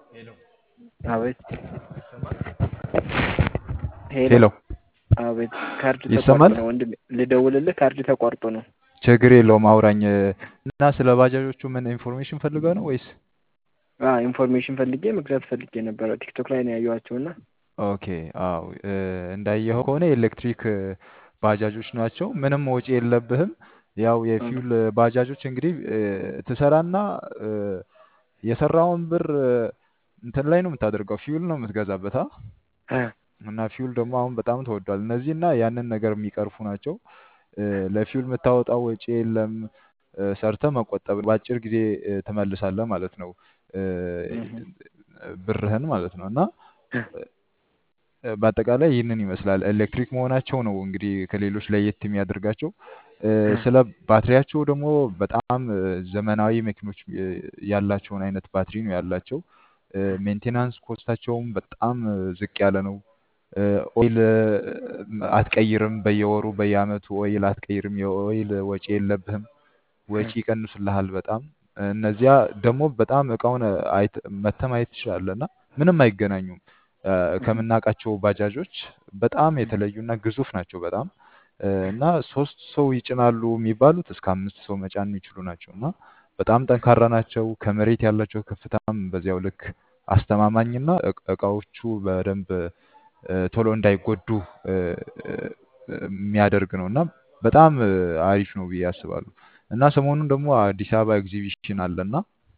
ሄሎ አቤት ይሰማል? ሄሎ ሄሎ አቤት ካርድ ተቋርጦ ይሰማል? ነው ወንድሜ ልደውልልህ ካርድ ተቋርጦ ነው ችግር የለውም አውራኝ እና ስለ ባጃጆቹ ምን ኢንፎርሜሽን ፈልገው ነው ወይስ? አ ኢንፎርሜሽን ፈልጌ መግዛት ፈልጌ ነበረ ቲክቶክ ላይ ነው ያየኋቸው እና ኦኬ አዎ እ፣ እንዳየኸው ከሆነ የኤሌክትሪክ እ፣ ባጃጆች ናቸው። ምንም ወጪ የለብህም። ያው የፊውል ባጃጆች እንግዲህ እ፣ ትሰራና እ፣ የሰራውን ብር እ፣ እንትን ላይ ነው የምታደርገው፣ ፊውል ነው የምትገዛበት አ አ እና ፊውል ደግሞ አሁን በጣም ተወዷል። እነዚህ እና ያንን ነገር የሚቀርፉ ናቸው። እ፣ ለፊውል የምታወጣው ወጪ የለም። እ፣ ሰርተህ መቆጠብ በአጭር ጊዜ እ፣ ትመልሳለህ ማለት ነው እ፣ እህ ብርህን ማለት ነው እና እ እ፣ በአጠቃላይ ይህንን ይመስላል። ኤሌክትሪክ መሆናቸው ነው እንግዲህ ከሌሎች ለየት የሚያደርጋቸው። እ፣ እ ስለ ባትሪያቸው ደግሞ በጣም እ፣ ዘመናዊ መኪኖች እ፣ ያላቸውን አይነት ባትሪ ነው ያላቸው። ሜንቴናንስ ኮስታቸውም በጣም እ፣ ዝቅ ያለ ነው። እ፣ ኦይል እ፣ አትቀይርም፣ በየወሩ በየአመቱ ኦይል አትቀይርም። የኦይል ወጪ የለብህም። ወጪ ይቀንሱልሃል በጣም። እነዚያ ደግሞ በጣም እቃውን አይት መተህ ማየት ትችላለህ እና ምንም አይገናኙም እ፣ ከምናውቃቸው ባጃጆች በጣም የተለዩና ግዙፍ ናቸው በጣም እ፣ እና ሶስት ሰው ይጭናሉ የሚባሉት እስከ አምስት ሰው መጫን የሚችሉ ናቸው እና በጣም ጠንካራ ናቸው። ከመሬት ያላቸው ከፍታም በዚያው ልክ አስተማማኝና እቅ- እቃዎቹ በደንብ እ፣ ቶሎ እንዳይጎዱ እ፣ እ፣ የሚያደርግ ነው እና በጣም እ፣ አሪፍ ነው ብዬ አስባለሁ። እና ሰሞኑን ደግሞ አዲስ አበባ ኤግዚቢሽን አለና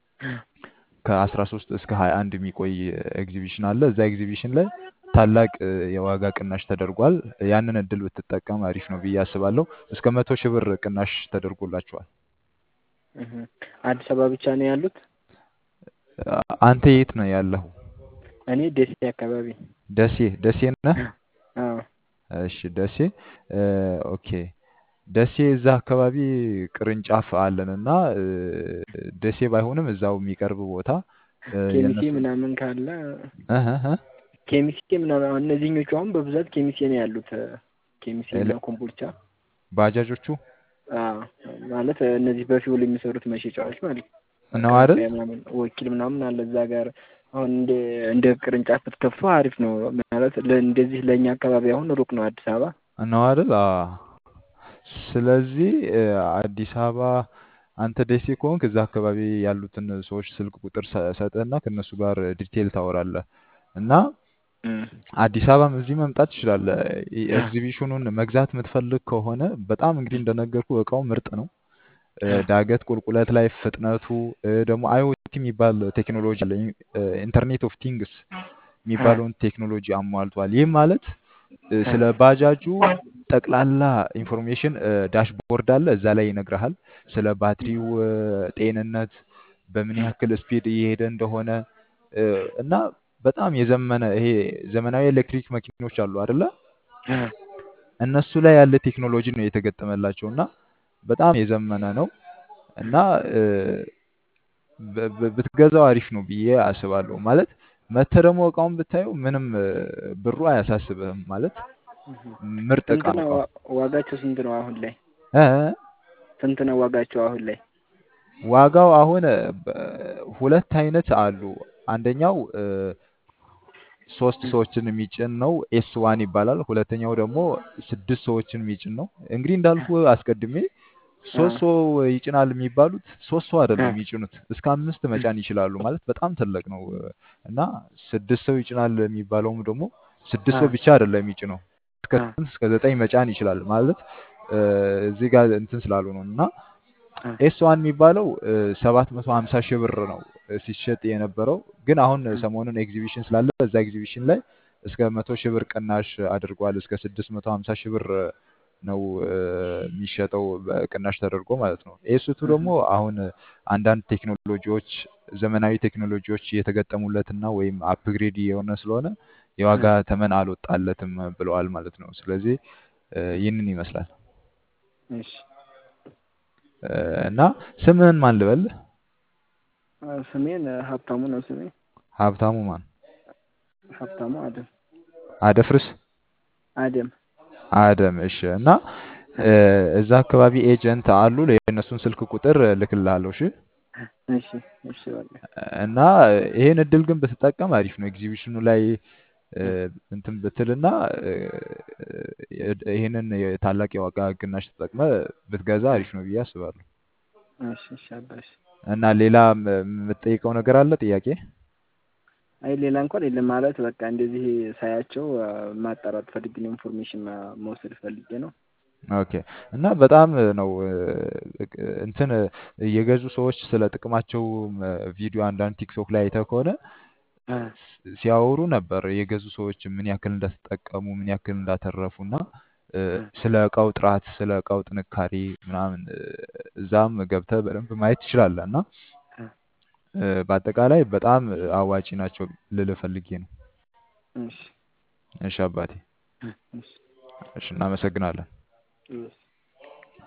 ከ13 እስከ 21 የሚቆይ ኤግዚቢሽን አለ። እዛ ኤግዚቢሽን ላይ ታላቅ እ፣ የዋጋ ቅናሽ ተደርጓል። ያንን እድል ብትጠቀም አሪፍ ነው ብዬ አስባለሁ። እስከ መቶ ሺህ ብር ቅናሽ ተደርጎላቸዋል። እህ አዲስ አበባ ብቻ ነው ያሉት? አ- አንተ የት ነው ያለኸው? እኔ ደሴ አካባቢ ደሴ ደሴ ነህ? አዎ እሺ ደሴ እ፣ ኦኬ ደሴ እዛ አካባቢ ቅርንጫፍ አለን እና እ፣ ደሴ ባይሆንም እዛው የሚቀርብ ቦታ እ፣ ኬሚሴ የእነሱ ምናምን ካለ እህ እህ እህ፣ ኬሚሴ ምናምን አሁን እነዚህኞቹ አሁን በብዛት ኬሚሴ ነው ያሉት ኬሚሴ እና ኤለ- ኮምቦልቻ ባጃጆቹ አዎ ማለት እነዚህ በፊውል የሚሰሩት መሸጫዎች ማለት ነው። ነው አይደል? መከላከያ ምናምን ወኪል ምናምን አለ እዛ ጋር አሁን እንደ እንደ ቅርንጫፍ ብትከፍቱ አሪፍ ነው ማለት ለ- እንደዚህ ለእኛ አካባቢ አሁን ሩቅ ነው አዲስ አበባ ነው አይደል? አዎ። ስለዚህ እ፣ አዲስ አበባ አንተ ደሴ ከሆንክ እዛ አካባቢ ያሉትን ሰዎች ስልክ ቁጥር ሰ- ሰጥህና ከእነሱ ጋር ዲቴል ታወራለህ እና እም፣ አዲስ አበባም እዚህ መምጣት ትችላለህ። ኢ- ኤግዚቢሽኑን መግዛት የምትፈልግ ከሆነ በጣም እንግዲህ እንደነገርኩ እቃው ምርጥ ነው። እ፣ ዳገት ቁልቁለት ላይ ፍጥነቱ እ፣ ደግሞ አይኦቲ የሚባል ቴክኖሎጂ አለ። እ፣ ኢንተርኔት ኦፍ ቲንግስ የሚባለውን ቴክኖሎጂ አሟልቷል። ይህም ማለት እ፣ ስለ ባጃጁ ጠቅላላ ኢንፎርሜሽን ዳሽቦርድ አለ፣ እዛ ላይ ይነግርሃል። ስለ ባትሪው እ፣ ጤንነት፣ በምን ያክል ስፒድ እየሄደ እንደሆነ እ፣ እና በጣም የዘመነ ይሄ ዘመናዊ ኤሌክትሪክ መኪኖች አሉ አይደለ? እነሱ ላይ ያለ ቴክኖሎጂ ነው የተገጠመላቸው እና በጣም የዘመነ ነው እና እ፣ ብ- ብ- ብትገዛው አሪፍ ነው ብዬ አስባለሁ። ማለት መተህ ደግሞ እቃውን ብታየው ምንም እ፣ ብሩ አያሳስብህም ማለት ምርጥ እቃ ስንት ነው ነው እቃው። ዋ- ዋጋቸው ስንት ነው አሁን ላይ እ፣ ስንት ነው ዋጋቸው አሁን ላይ ዋጋው አሁን እ፣ በ- ሁለት አይነት አሉ። አንደኛው እ፣ ሶስት ሰዎችን የሚጭን ነው ኤስ ዋን ይባላል። ሁለተኛው ደግሞ ስድስት ሰዎችን የሚጭን ነው። እንግዲህ እንዳልኩ አስቀድሜ ሶስት ሰው ይጭናል የሚባሉት ሶስት ሰው አይደለም የሚጭኑት እስከ አምስት መጫን ይችላሉ ማለት በጣም ትልቅ ነው እና ስድስት ሰው ይጭናል የሚባለውም ደግሞ ስድስት ሰው ብቻ አይደለም የሚጭነው እስከ ስምንት እስከ ዘጠኝ መጫን ይችላል ማለት እ፣ እዚህ ጋር እንትን ስላሉ ነው እና ኤስ ዋን የሚባለው ሰባት መቶ ሀምሳ ሺህ ብር ነው እ፣ ሲሸጥ የነበረው ግን አሁን ሰሞኑን ኤግዚቢሽን ስላለ በዛ ኤግዚቢሽን ላይ እስከ መቶ ሺህ ብር ቅናሽ አድርጓል። እስከ ስድስት መቶ ሀምሳ ሺህ ብር ነው እ፣ የሚሸጠው በቅናሽ ተደርጎ ማለት ነው። ኤስቱ ደግሞ አሁን አንዳንድ ቴክኖሎጂዎች ዘመናዊ ቴክኖሎጂዎች እየተገጠሙለትና ወይም አፕግሬድ የሆነ ስለሆነ የዋጋ ተመን አልወጣለትም ብለዋል ማለት ነው። ስለዚህ እ፣ ይህንን ይመስላል እሺ እ፣ እና ስምህን ማን ልበል? አ፣ ስሜን አ፣ ሀብታሙ ነው ስሜ ሀብታሙ ማን? ሀብታሙ አደም አደፍርስ አደም አደም። እሺ። እና እ፣ እዛ አካባቢ ኤጀንት አሉ። የእነሱን ስልክ ቁጥር ልክልሃለሁ። እሺ። እሺ እሺ በቃ እና ይሄን እድል ግን ብትጠቀም አሪፍ ነው። ኤግዚቢሽኑ ላይ እ፣ እንትን ብትልና እ፣ ይሄንን የታላቅ የዋጋ ቅናሽ ተጠቅመ ብትገዛ አሪፍ ነው ብዬ አስባለሁ። እሺ እሺ አባሽ እና ሌላ ም- የምትጠይቀው ነገር አለ ጥያቄ? አይ ሌላ እንኳን የለም ማለት በቃ እንደዚህ ሳያቸው አ፣ ማጣራት ፈልጌ ነው። ኢንፎርሜሽን ማ- መውሰድ ፈልጌ ነው። ኦኬ እና በጣም ነው እ፣ እንትን የገዙ ሰዎች ስለ ጥቅማቸው እ፣ ቪዲዮ አንዳንድ ቲክቶክ ላይ አይተህ ከሆነ አ፣ ስ- ሲያወሩ ነበር የገዙ ሰዎች ምን ያክል እንደተጠቀሙ ምን ያክል እንዳተረፉ እና እ፣ አ፣ ስለ እቃው ጥራት ስለ እቃው ጥንካሬ ምናምን እ፣ እዛም ገብተህ በደንብ ማየት ትችላለህ እና አ፣ እ፣ በአጠቃላይ በጣም አዋጪ ናቸው ልልህ ፈልጌ ነው። እሺ እሺ አባቴ፣ አ፣ እሺ እሺ እናመሰግናለን።